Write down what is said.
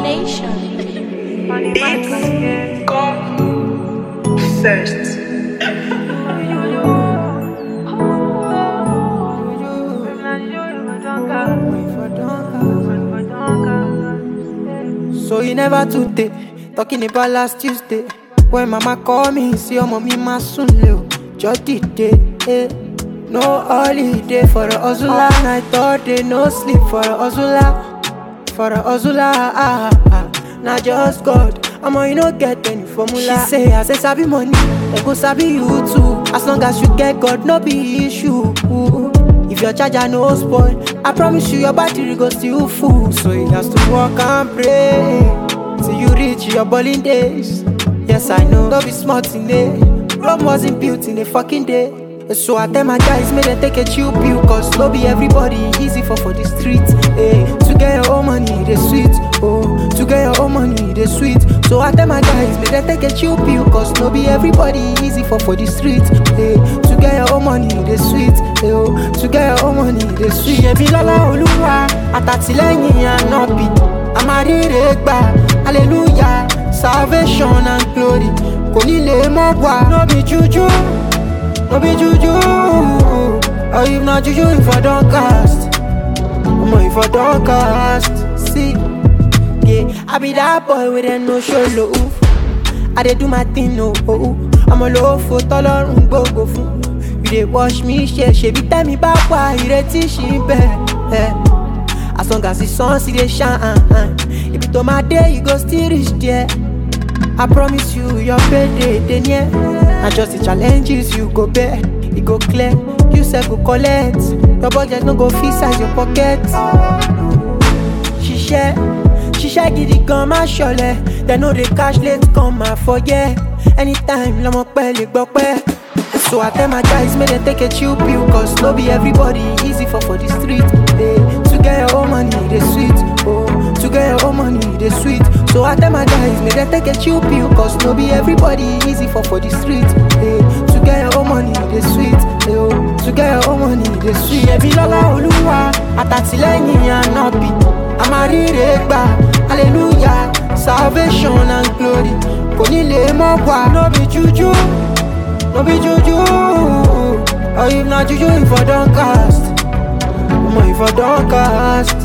Nation. It's go first. So you never today, talking about last Tuesday. When mama call me, see your mommy ma soon leo. Just the day, eh. No holiday for a hustler. Night all day, no sleep for a hustler. For a hustler, ah, ah, ah. Not just God. I'ma you no get any formula. She say, I say sabi money, they go sabi you too. As long as you get God, no be issue. If your charger no spoil, I promise you your battery go still full. So you have to work and pray till you reach your bowling days. Yes, I know, don't be smart in it. Rome wasn't built in a fucking day. So I tell my guys, may they take a chill pill, cause no be everybody easy for for the street. Hey, to get your own money, they sweet. Oh, to get your own money, they sweet. So I tell my guys, may they take a chill pill, cause no be everybody easy for for the street. Hey, to get your own money, they sweet. Hey, oh, to get your own money, they sweet. Ṣebí lọ́lá Olúwa, àtàtìlẹ́yìn ànábì, àmàrírè gbà, hallelujah, salvation and glory. Kò ní lè mọ́ wá, no be juju. No be juju, or if not juju, if I don't cast, Omo if I don't cast, see, yeah, I be that boy with a no show love. I dey do my thing, no, oh, I'm a low for tọ́lọ́run gbogbo fún. You dey wash me, ṣe ṣebí tẹ́mi bá wà ìrètí ṣì ń bẹ̀. eh. As long as the sun still dey shine, ibi tó máa dé, you go still reach there. I promise you, your payday dey near. Na just the challenges you go bear, e go clear. You sef go collect. Your budget no go fit size your pocket. Ṣiṣẹ́, ṣiṣẹ́ gidi gan má ṣọlẹ̀. Dem no dey cash late come ma forget. Anytime lọmọ pẹ́ lè gbọ́ pẹ́. So I tell my guys, make them take a chill pill Cause no be everybody easy for for the street hey, To get your own money, they sweet Oh, to get your own money, they sweet So I tell my guys, make them take a chill pill Cause no be everybody easy for for the street hey, To get your own money, they sweet hey, oh, To get your own money, they sweet Ṣebí lọ́lá Olúwa, àtàtìlẹ́yìn ànábì Àmàrírè gbà, hallelujah Salvation and glory Kò ní lè mọ́ wá, no be juju No be juju, or if not juju, if I don't cast, Omo if I don't cast,